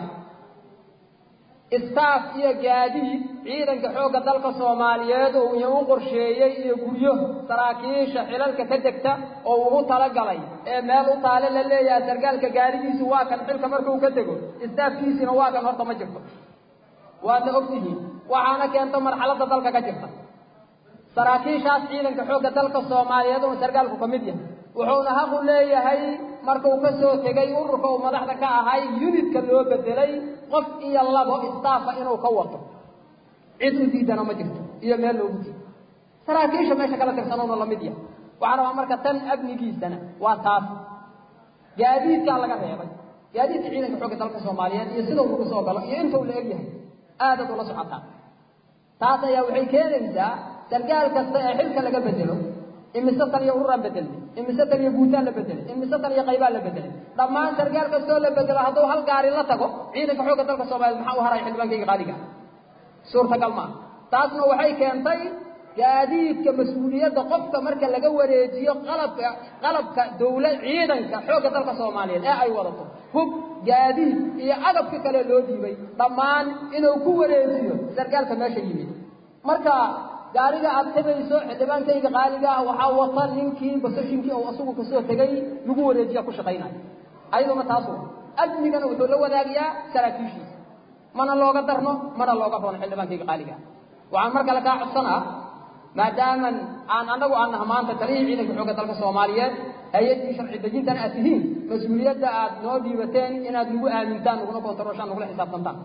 staff iyo gaadiid ciidanka xoogga dalka soomaaliyeed oo iyo u qorsheeyey iyo guryo saraakiisha xilalka ka degta oo ugu talagalay ee meel u taale la leeyahay sargaalka gaarigiisu waa kan xilka markuu ka dego staafkiisina waa kan horta ma jirto waadna ogtihiin waxaana keento marxaladda dalka ka jirta saraakiishaas ciidanka xoogga dalka soomaaliyeed oo sargaalku ka mid yahay wuxuuna haqu leeyahay markuu ka soo tegay ururka uu madaxda ka ahay unitka loo bedelay qof iyo labo staafa inuu ka wato cid u diidana ma jirto iyo meel loogu diido saraakiisha meesha kala tirsanowna lamid yahay waxaan rabaa marka tan amnigiisana waa taas gaadiidkaa laga reebay gaadiidka ciidanka xoogga dalka soomaaliyeed iyo sidau lagu soo galo iyo intuu la egyahay aadaad ula socotaa taas ayaa waxay keenaysaa sargaal kasta ee xilka laga bedelo imise tan iyo ururaan bedelnay imise tan iyo guutaan la bedelay imise tan iyo qaybaan la bedelay dhammaan sargaal kastoo la bedelo hadduu hal gaari la tago ciidanka xoogga dalka soomaaliyeed maxaa u haraya xildhibaankayga qaaliga suurtagal maaha taasna waxay keentay gaadiidka mas-uuliyadda qofka marka laga wareejiyo qalabka qalabka dawla ciidanka xoogga dalka soomaaliyeed ee ay wadato hub gaadiid iyo agabka kale loo dhiibay dhammaan inuu ku wareejiyo sargaalka meesha yimid marka gaariga aad tabayso xildhibaankayga qaaliga ah waxaa wata ninkii basashinkii oo isagu kasoo tegay lagu wareejiya ku shaqaynayo ayaduna taas wa amnigana wuxuu la wadaagayaa saraakiishiisa mana looga darno mana looga roono xildhibaankayga qaaliga ah waxaan mar kale kaa codsanaa maadaaman aan annagu aan naha maanta taliyii ciidanka xoogga dalka soomaaliyeed hay-addii sharci dejintan aad tihiin mas-uuliyadda aad noo dhiibateen inaad nagu aamintaan naguna kontarooshaan nagula xisaabtantaan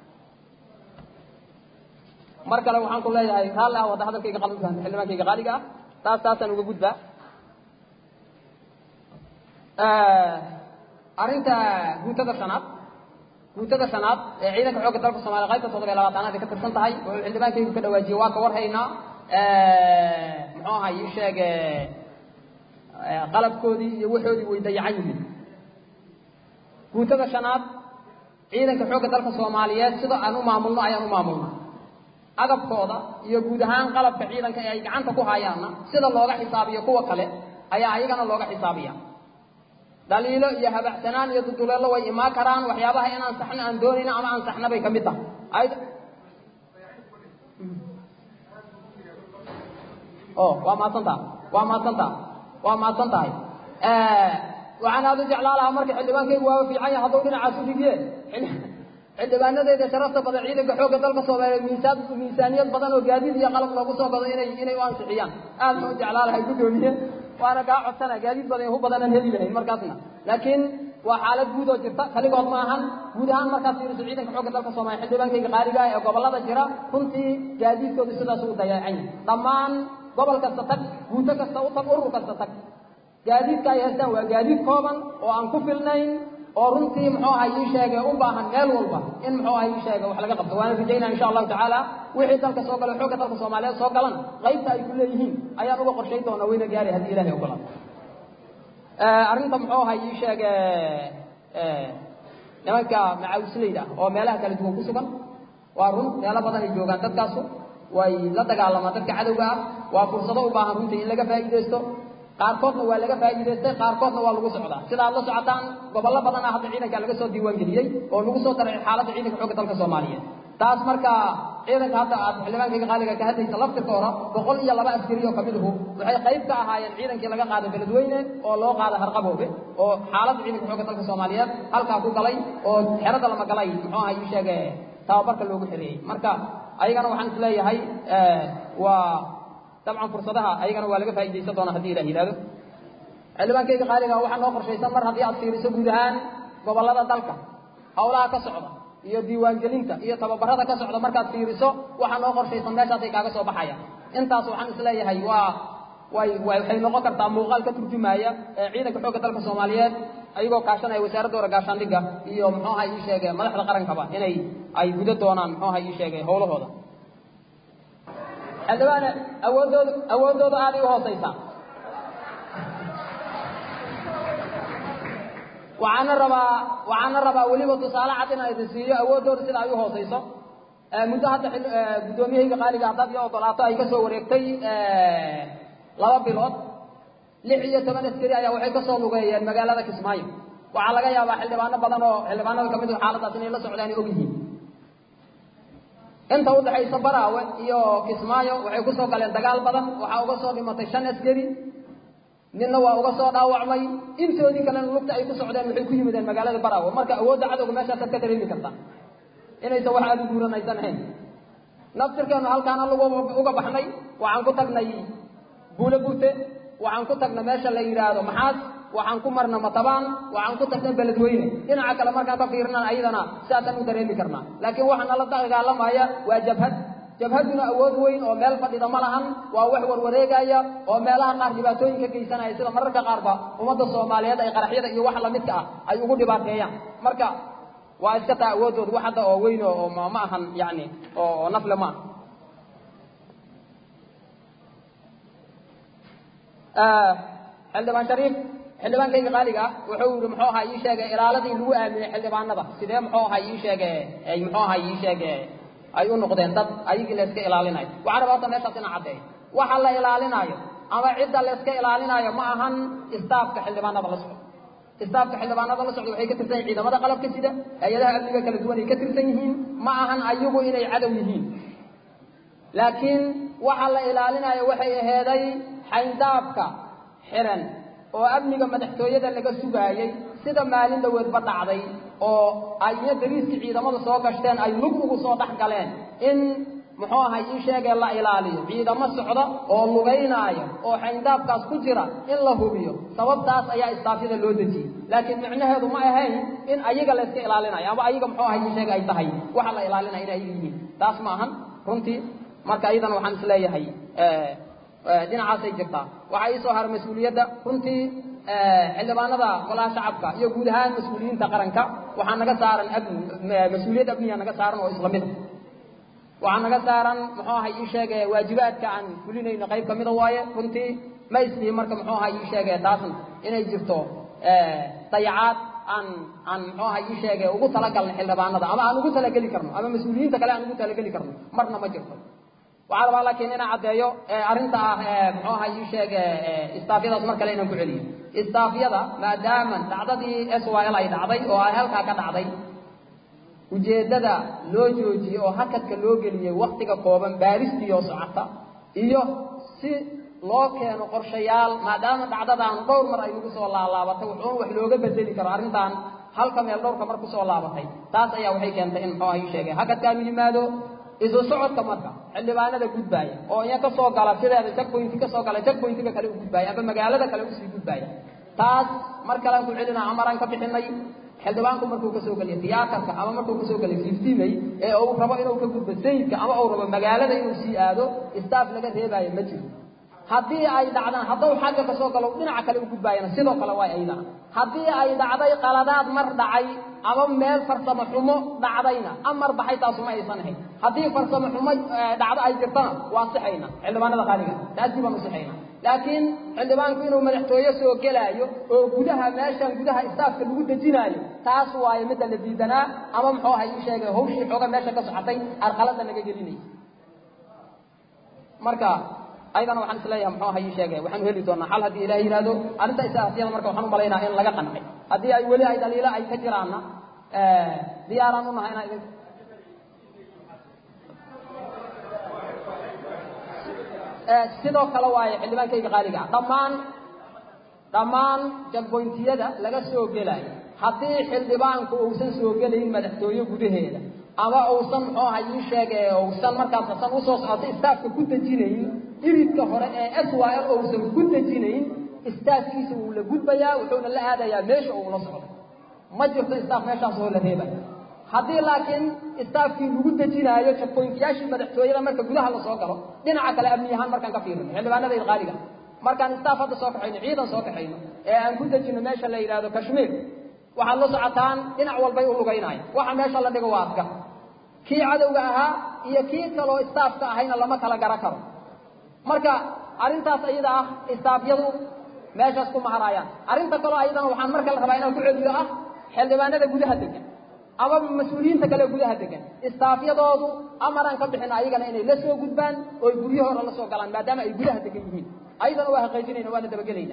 mar kale waxaan ku leeyahay raalli ah wada hadalkayga qalbiga xildhibaankayga qaaliga ah taas taasaan uga gudbaa arrinta guutada shanaad guutada shanaad ee ciidanka xoogga dalka soomaaliya qaybta toddoba iyo labaatanaad ay ka tirsan tahay wuxuu xildhibaankaygu ka dhawaajiyey waa ka warhaynaa muxuu ahay ii sheeg qalabkoodii iyo waxoodii way dayacan yihiin guutada shanaad ciidanka xoogga dalka soomaaliyeed sida aan u maamulno ayaan u maamulna agabkooda iyo guud ahaan qalabka ciidanka ee ay gacanta ku hayaanna sida looga xisaabiyo kuwa kale ayaa ayagana looga xisaabiya dhaliilo iyo habacsanaan iyo duduleelo way imaan karaan waxyaabaha inaan saxno aan doonayna ama aan saxna bay ka mid tahay ay o waa mahadsantaha waa mahadsantaha waa mahadsan tahay waxaan aada u jeclaa lahaa marka xildhibaankaygu waaba fiican yahay hadduu dhinacaas u dhigiye xildhibaanadeeda sharafta badan ciidanka xoogga dalka soomaaliyeed miisaan miisaaniyad badan oo gaadiid iyo qalab loogu soo gado inay inay u ansixiyaan aad baan u jeclaa lahay guddoomiye waana kaa codsana gaadiid badan hu badanaan heli lahayn markaasna laakiin waa xaalad guud oo jirta kaligood ma ahan guud ahaan markaad fiiriso ciidanka xoogga dalka soomaaliya xildhibaankayga qaaliga ah ee gobollada jira runtii gaadiidkoodu sidaas u dayacan yahay dhammaan gobol kasta tag guuto kasta u tag urur kasta tag gaadiidka ay haystaan waa gaadiid kooban oo aan ku filnayn oo runtii muxuu ahay ii sheegay u baahan meel walba in muxuu ahay ii sheegay wax laga qabto waana rajaynaa insha allahu tacaala wixii dalka soo gala xoogga dalka soomaaliyeed soo galan qaybta ay ku leeyihiin ayaan uga qorshay doonaa wayna gaari haddii ilahay ogolaado arrinta muxuu ahay ii sheege nimanka macaawisleyda oo meelaha kala duwan ku sugan waa run meelo badan ay joogaan dadkaasu way la dagaalamaan dadka cadowga ah waa fursado u baahan runtii in laga faa'iidaysto qaarkoodna waa laga faa'iidaystay qaarkoodna waa lagu socdaa sida aad la socotaan gobollo badan ah hadda ciidanka laga soo diiwaan geliyey oo lagu soo daray xaaladda ciidanka xoogga dalka soomaaliyeed taas marka ciidanka hadda aad xildhibaankayga qaaliga ka hadlaysa laftirkooda boqol iyo laba askari oo kamiduhu waxay qayb ka ahaayeen ciidankii laga qaaday beledweyne oo loo qaaday harqaboobe oo xaaladda ciidanka xoogga dalka soomaaliyeed halkaa ku galay oo xerada lama galay muxuu ahay ii sheege tababarka loogu xereeyey marka ayagana waxaan is leeyahay waa dabcan fursadaha ayagana waa laga faa'iidaysan doonaa haddii ilah yidhahdo xildhibaankayga qaaliga waxaa noo qorshaysan mar haddii aad fiiriso guud ahaan gobollada dalka hawlaha ka socda iyo diiwaangelinta iyo tababarada ka socda markaad fiiriso waxaa noo qorshaysan meeshaasay kaaga soo baxayaan intaas waxaan is leeyahay waa way waxay noqon kartaa muuqaal ka turjumaaya ciidanka xoogga dalka soomaaliyeed ayagoo kaashanaya wasaaradda hore gaashaandhigga iyo muxuu ahay ii sheege madaxda qarankaba inay ay guda doonaan muxuu ahay ii sheege howlahooda xildhibaane awooddooda awooddooda aaday u hoosaysaa waxaana rabaa waxaana rabaa weliba tusaale cad inaan idin siiyo awooddooda sida ay u hoosayso muddo hadda guddoomiyahayga qaaliga haddaad io ogolaato ay ka soo wareegtay laba bilood lix iyo toban askari ayaa waxay ka soo lugeeyeen magaalada kismaayo waxaa laga yaabaa xildhibaano badan oo xildhibaanada kamid ah xaaladaas inay la socdaan og yihiin inta udhaxaysa baraawe iyo kismaayo waxay ku soo galeen dagaal badan waxaa uga soo dhimatay shan askari ninna waa uga soo dhaawacmay intoodii kalena lugta ay ku socdeen waxay ku yimideen magaalada baraawe marka awoodda cadowga meeshaasaad ka dareemi kartaa inaysan wax aada u guuran aysan ahayn naftirkeenu halkaana lagu uga baxnay waxaan ku tagnay buule burte waxaan ku tagnay meesha la yidhaahdo maxaas waxaan ku marna matabaan waxaan ku tagnay beledweyne dhinaca kale markaan ka fiirnan ayadana sidaasaan u dareemi karnaa laakiin waxa nala dagaalamaya waa jabhad jabhaduna awood weyn oo meel fadhida ma lahan waa wax warwareegaya oo meelaha qaar dhibaatooyin ka geysanaya sida mararka qaarba ummadda soomaaliyeed ay qaraxyada iyo wax lamidka ah ay ugu dhibaateeyaan marka waa iska taa awoodooda wax hadda oo weyn oo ma ahan yani oo nafle ma aha xildhibaan shariif xildhibaankayga qaaliga ah wuxuu yidhi muxuu ahaa ii sheegay ilaaladii lagu aaminay xildhibaanada sidee muxuu ahaa ii sheege ay muxuu ahaa ii sheege ay u noqdeen dad ayagii la iska ilaalinayo waxaan rabaa horta meeshaas inaan caddeeyo waxa la ilaalinaayo ama cidda la iska ilaalinaayo ma ahan istaafka xildhibaanada la socdo istaafka xildhibaanada la socda waxay ka tirsan yihiin ciidamada qalabka sida hay-adaha amniga kala duwan ay ka tirsan yihiin ma ahan ayagu inay cadow yihiin laakiin waxa la ilaalinayo waxay aheeday xayndaabka xiran oo amniga madaxtooyada laga sugaayey sida maalin dhaweedba dhacday oo ayna dariiskii ciidamada soo gashteen ay lug ugu soo dhex galeen in muxuu ahay ii sheegee la ilaaliyo ciidamo socda oo lugaynaayo oo xayndaabkaas ku jira in la hubiyo sababtaas ayaa istaafyada loo dejiyey laakiin micnaheedu ma ahayn in ayaga la iska ilaalinayo ama ayaga muxuu ahay ii sheega ay tahay waxa la ilaalinaya in ayaga yihiin taas ma ahan runtii marka iyadana waxaan isleeyahay dhinacaasay jirtaa waxaa ii soo haray mas-uuliyadda runtii xildhibaanada golaha shacabka iyo guud ahaan mas-uuliyiinta qaranka waxaa naga saaran abni mas-uuliyad abniya naga saaran oo isla mida waxaa naga saaran muxuu ahay ii sheege waajibaadka aan fulinayno qayb ka mida waaye runtii ma islihi marka muxuu ahay ii sheege taasna inay jirto dayacaad aan aan muxuu ahay ii sheege ugu talagalna xildhibaanada ama aan ugu talageli karno ama mas-uuliyiinta kale aan ugu talageli karno marna ma jirto waxaa rabaa laakiin inaan caddeeyo arrinta ah muxuu ahay ii sheege istaafyadaas mar kale inaan ku celiyo istaafyada maadaama dhacdadii s y l ay dhacday oo ay halkaa ka dhacday ujeeddada loo joojiyey oo hakadka loo geliyey waktiga kooban baaristiioo socota iyo si loo keeno qorshayaal maadaama dhacdadaan dhowr mar ay nagu soo laalaabatay wuxuun wax looga bedeli karo arrintan halka meel dhowrka mar kusoo laabatay taas ayaa waxay keentay in muxuu ahay ii sheege hakadkaanu yimaado isu socodka marka xildhibaanada gudbaaya oo iya ka soo gala sideeda jackpointi ka soo gala jackpointiga kale u gudbaaya ama magaalada kale usii gudbaaya taas mar kalean ku celina amaraan ka bixinay xildhibaanku markuu kasoo geliyo tiyaatarka ama markuu kasoo geliyo fiftimay ee uu rabo inuu ka gudbo sayidka ama uu rabo magaalada inuu sii aado staff laga reebaayo ma jiro haddii ay dhacdaan hadduu xagga kasoo galo dhinaca kale u gudbaayana sidoo kale waay ayadana haddii ay dhacday qaladaad mar dhacay ama meel farsamo xumo dhacdayna amar baxay taasu ma aysan ahayn haddii farsamo xumo dhacdo ay jirtana waa sixayna xildhibaanada qaaliga taasii baan u sixayna laakiin xildhibaanku inuu madaxtooye soo gelaayo oo gudaha meeshan gudaha istaafka lagu dejinaayo taas waayo midda la diidanaa ama muxuu ahay ii sheegay hawshii xooga meesha ka socotay arqalada naga gelinaysa marka ayadana waxaan isleeyahay muxuu ahay ii sheegay waxaanu heli doonaa xal haddii ilaah yidhaahdo arrinta istaafyada marka waxaan u malaynaa in laga qancay haddii ay weli ay dhaliilo ay ka jiraanna diyaaraan u nahay inaan idin sidoo kale waaye xildhibaankayga qaaliga ah dhammaan dhammaan jagboyntiyada laga soo gelayo haddii xildhibaanku uusan soo gelayn madaxtooye gudaheeda ama uusan muxuu ahay ii sheege uusan markaas asan usoo socotay istaafka ku dejinayn iridka hore ee s y l uusan ku dejinayn istaafkiisa wuu la gudbayaa wuxuuna la aadayaa meesha uu la socdo ma jirto istaaf meeshaas oo la reebaya haddii laakiin istaafkii lagu dejinaayo jagboyntiyaashii madaxtooyada marka gudaha lasoo galo dhinaca kale amni ahaan markaan ka fiirino xildhibaanadayda qaaliga markaan istaaf hadda soo kaxayno ciidan soo kaxayno ee aan ku dejino meesha la yidhaahdo kashmiir waxaad la socotaan dhinac walbay u lugaynaya waxa meesha la dhigo waa asgar kii cadowga ahaa iyo kii kaloo istaafka ahayna lama kala gara karo marka arrintaas iyada ah istaafyadu meeshaas ku maharayaan arrinta kaloo ayadana waxaan marka la rabaa inaan ku celiyo ah xildhibaanada gudaha degan ama mas-uuliyiinta kale gudaha degan istaafyadoodu amaraan ka bixin ayagana inay la soo gudbaan oo guryahooda la soo galaan maadaama ay gudaha degan yihiin ayadana waa haqaajinayna waana dabagelayna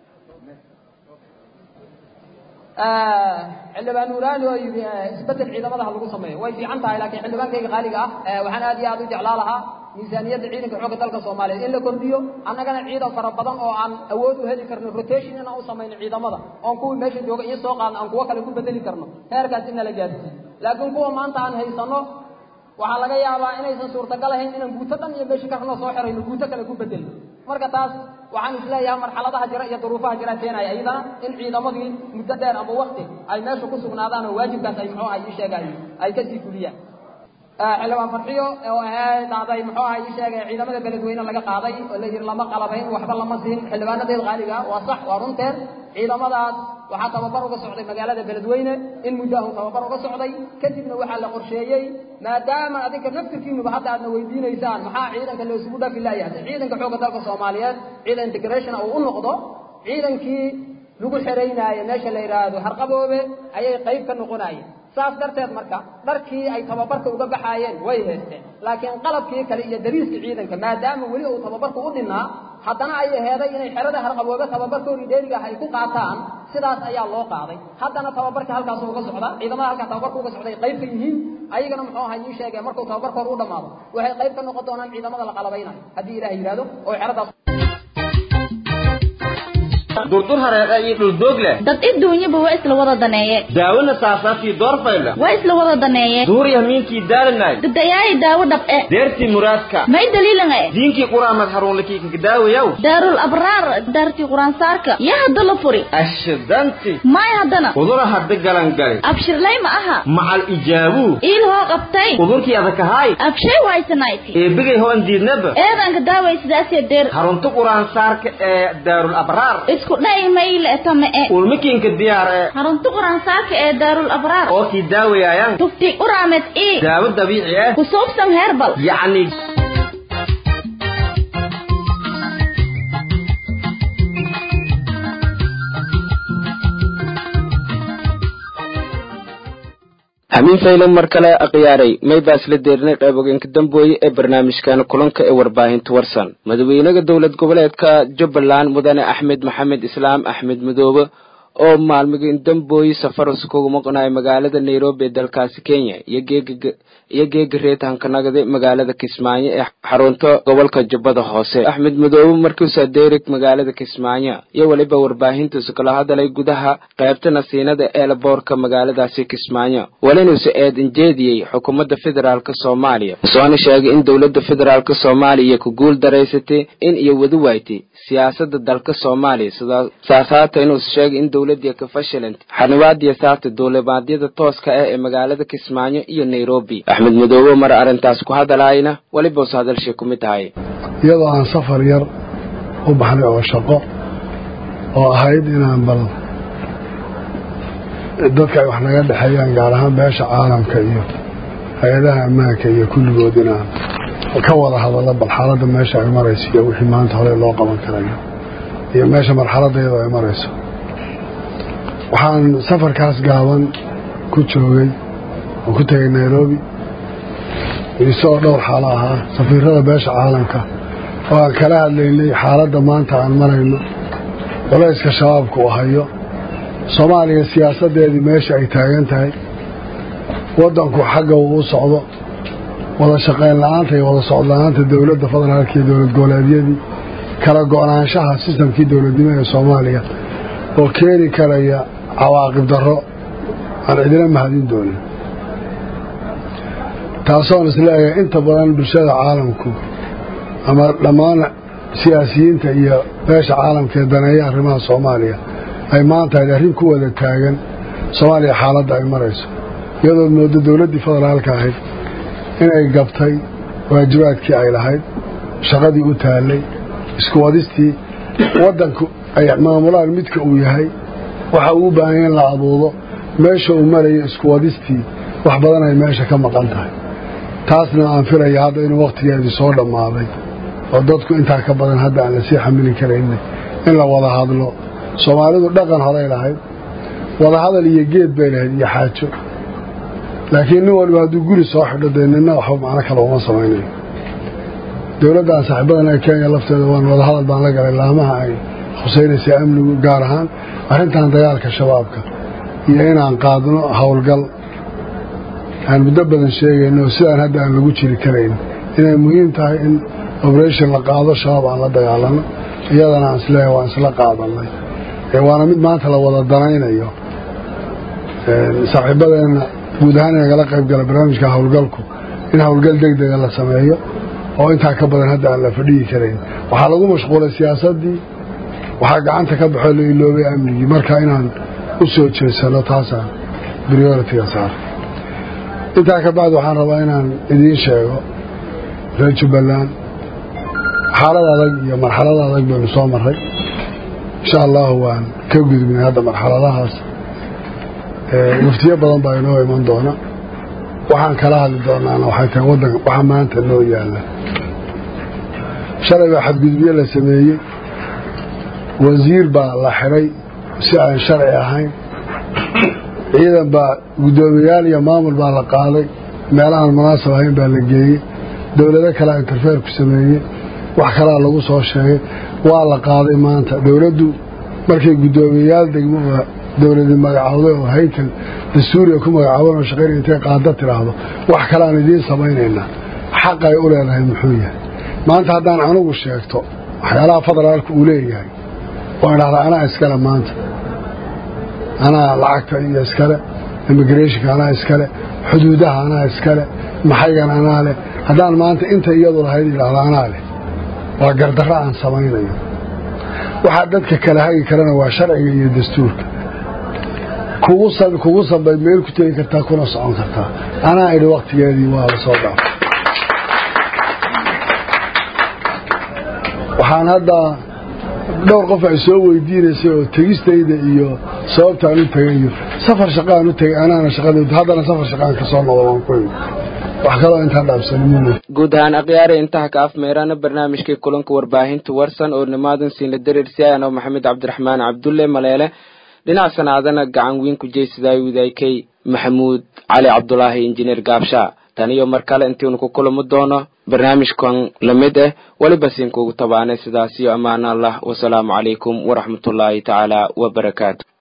xildhibaan nuuraani oo yidhi isbedel ciidamadaha lagu sameeyo way fiican tahay laakiin xildhibaankayga qaaliga ah waxaan aad iyo aad u jeclaa lahaa miisaaniyadda ciidanka xoogga dalka soomaaliyeed in la kordhiyo annagana ciidan fara badan oo aan awood u heli karno rotation inaan u samayno ciidamada oon kuwii meesha jooga iyo soo qaadno aan kuwo kale ku bedeli karno heerkaas in nala gaadsiiyo laakiin kuwa maanta aan haysanno waxaa laga yaabaa inaysan suurtagal ahayn inaan guuto dhan iyo meesha karnoo soo xirayno guuto kale ku bedelno marka taas waxaan isleeyahay marxaladaha jira iyo duruufaha jira keenaya iyadana in ciidamadii muddo dheer ama wakti ay meesha ku sugnaadaan oo waajibkaas ay muxuu ahay ii sheegay ay kasii fuliyaan xildhibaan farxiyo oo ahayd dhacday muxuu ahay ii sheegay ciidamada beledweyne laga qaaday oo la yidhi lama qalabayn waxba lama siin xildhibaanadeed qaaliga waa sax waa runteed ciidamadaas waxaa tababar uga socday magaalada beledweyne in muddahu tababar uga socday kadibna waxaa la qorsheeyey maadaama adinka naftirkiinuba hadda aadna weydiinaysaan maxaa ciidanka la isugu dhafi laayahay ciidanka xoogga dalka soomaaliyeed ciidan integration uu u noqdo ciidankii lagu xeraynaayo meesha la yidhaahdo harqaboobe ayay qayb ka noqonayeen saas darteed marka dharkii ay tababarka uga baxaayeen way haysteen laakiin qalabkii kale iyo dariiska ciidanka maadaama weli uu tababarku u dhinnaa haddana ay aheeday inay xerada harqaboobe tababarkoodii dheeriga ah ay ku qaataan sidaas ayaa loo qaaday haddana tababarka halkaas uga socda ciidamada halkaa tababarka uga socday qayb ka yihiin ayagana muxuu ahaa ii sheegay markuu tababarkooda u dhammaado waxay qayb ka noqon doonaan ciidamada la qalabaynayo haddii ilaah yidhaahdo oo xeradaas durdur hareeqa iyo dhuldoog leh dad idduunyaba waa isla wada daneeye daawona saasaaftii doorfayla waa isla wada daneeye duuriya miinkii daalanay dadayaayi daawo dhab'e deertii muraadka may daliilan e diinkii quraamad haruunlakii kakadaawayaw daarul abraar daartii quraansaarka yaa hadda la furi ashidanti may haddana udura hadda galangali abshirlay ma aha macal ijaabuu iil hoo qabtay udurkii adakahaay abshay waysanayti eebigay hoon diidnaba eedanka daaway sidaasee deer harunta quraansaarka ee daarul abraar isku dha'i mayle tame e ulmakiinka diyaar ee harunta quraansaarka ee daarul abraar oo kii daawayaayan tufti uraamed ii daawo dabiici ah ku suubsan heerbal yacni hamiin faylan mar kale akhyaaray may baa isla deerinay qayb ogeenka dambooye ee barnaamijkan kulanka ee warbaahinta warsan madaxweynaha dowlad goboleedka jubbaland mudane axmed maxamed islaam axmed madoobe oo maalmigin dambooye safaras kugu maqnayo magaalada nairobi ee dalkaasi kenya iyo geega reetahankanagade magaalada kismaayo ee xarunta gobolka jubbada hoose axmed madoobe markiisa derig magaalada kismaayo iyo weliba warbaahintiisu kala hadalay gudaha qaybta nasiinada eelaboorka magaaladaasi kismaayo welinuusa eedan jeediyey xukuumadda federaalk soomaaliya soona sheegay in dowladda federaalk soomaaliya ku guul daraysatay in iyo wadi waaytay siyaasada dalka soomaaliya saas haata inuusa sheegay in dowladii ka fashilanta xanibaadiya saarta duulimaadyada tooska ah ee magaalada kismaayo iyo nairobi axmed madoobe mar arrintaas ku hadalaayna welibuusa hadalshii ku mid tahay iyadoo aan safar yar u baxnay oo shaqo oo ahayd inaan bal dadka ay wax naga dhexeeyaan gaar ahaan beesha caalamka iyo hay-adaha ammaanka iyo kulligood inaan ka wada hadallo bal xaaladda meesha ay marayso iyo wixii maanta hore loo qaban karayo iyo meesha marxaladda iyadoo ay marayso waxaan safarkaas gaaban ku joogay oo ku tegay nairobi isagoo dhowr xaalo ahaa safiirada beesha caalamka oo aan kala hadlaynay xaaladda maanta aan marayno culayska shabaabka uu hayo soomaaliya siyaasaddeedii meesha ay taagan tahay waddanku xagga uu u socdo wada shaqayn la-aanta iyo wada socod la-aanta dowladda federaalka iyo dowlad goboleedyadii kala go-naanshaha sistamkii dowladnimo ee soomaaliya oo keeni karaya cawaaqib darro aan cidina mahadin doonin taasoon isleeyahay inta badan bulshada caalamku ama dhammaan siyaasiyiinta iyo beesha caalamka ee daneeya arrimaha soomaaliya ay maanta ayd arrin ku wada taagan soomaaliya xaaladda ay marayso iyadoo moodo dowladdii federaalka ahayd inay gabtay waajibaadkii ay lahayd shaqadii u taallay isku wadistii waddanku ay maamulaan midka uu yahay waxa uu u baahanya in la abuudo meesha uu marayo isku wadistii wax badan ay meesha ka maqan tahay taasna aan filaya hadda inuu wakhtigeedii soo dhammaaday oo dadku intaa ka badan hadda aan lasii xamili karayna in la wada hadlo soomaalidu dhaqan horay lahayd wada hadal iyo geed bay lahayd iyo xaajo laakiin nin waliba hadduu guri soo xidho dee nina waxba macno kale uma samaynayo dowladdan saaxiibadan ee kenya lafteeda waan wada hadal baan la galay laamaha ay khuseynaysa amnigu gaar ahaan arrintan dagaalka shabaabka iyo inaan qaadno howlgal aan muddo badan sheegayno sidaan hadda aan lagu jiri karayn inay muhiim tahay in operation la qaado shabaab aan la dagaalano iyadana aan isleeyahay waan isla qaadanay waana mid maanta la wada danaynayo saaxiibadeenna guud ahaan inagala qayb gala barnaamijka howlgalku in howlgal deg dega la sameeyo oo intaa ka badan hadda aan la fadhiyi karayn waxaa lagu mashquulay siyaasaddii waxaa gacanta ka baxoo la iloobay amnigii marka inaan u soo jeesano taasaan brioritiga saar intaa ka bacdi waxaan rabaa inaan idiin sheego reer jubbaland xaalad adag iyo marxalad adag baynu soo marray insha allahu waan ka gudubnay hadda marxaladahaas muftiyo badan baa inoo iman doona waxaan kala hadli doonaana waxay tahay waddanka waxa maanta noo yaalla shalay baa xadgudubyo la sameeyey wasiir baa la xidhay si aan sharci ahayn ciidan baa guddoomiyaal iyo maamul baa la qaaday meelahaan munaasab ahayn baa la geeyey dowlado kalea interfeer ku sameeyey wax kalaa lagu soo sheegay waa la qaaday maanta dowladdu markay guddoomiyayaal degmo oo dowladi magacowday oo haykal dastuuriga ku magacaaban oo shaqayn intay qaada tidhaahdo wax kaleaan idiin samaynaynaa xaqay u leedahay muxuu yahay maanta haddaan anugu sheegto waxyaalaha federaalka uu leeyahay waan idhahdaa anaa iskale maanta anaa lacagta iyo iskale immigrationka anaa iskale xuduudaha anaa iskale maxaygan anaa leh haddaan maanta inta iyadu lahayd idhahdo anaa leh waa gardarro aan samaynayo waxaa dadka kala hagi karana waa sharciga iyo dastuurka kugu sambay meel ku tegi kartaa kuna socon kartaa anaa idhi waktigeedii waa la soo dhaafay waxaan hadda dhowr qof ay soo weydiinaysay oo tegistayda iyo sababtaan u tegay iyo safar shaqaan u tegay anaana shaqada haddana safar shaqaan ka soo noqdo waan ku imi wax kaloo intaan dhaabsanimuna guud ahaan akhyaare intaha ka afmeerana barnaamijkii kulanka warbaahinta warsan oo nimaadan siinla dareersiayan oo maxamed cabdiraxmaan cabdulle maleele dhinac sanaadana gacan weyn ku jeysaday widaykay maxamuud cali cabdulaahi injineer gaabsha tan iyo mar kale intiinu ku kulamo doono barnaamijkan lamid ah weliba siinkuugu tabaanay sidaas iyo ammaan allah wasalaamu calaykum waraxmatullaahi tacaala wabarakaatu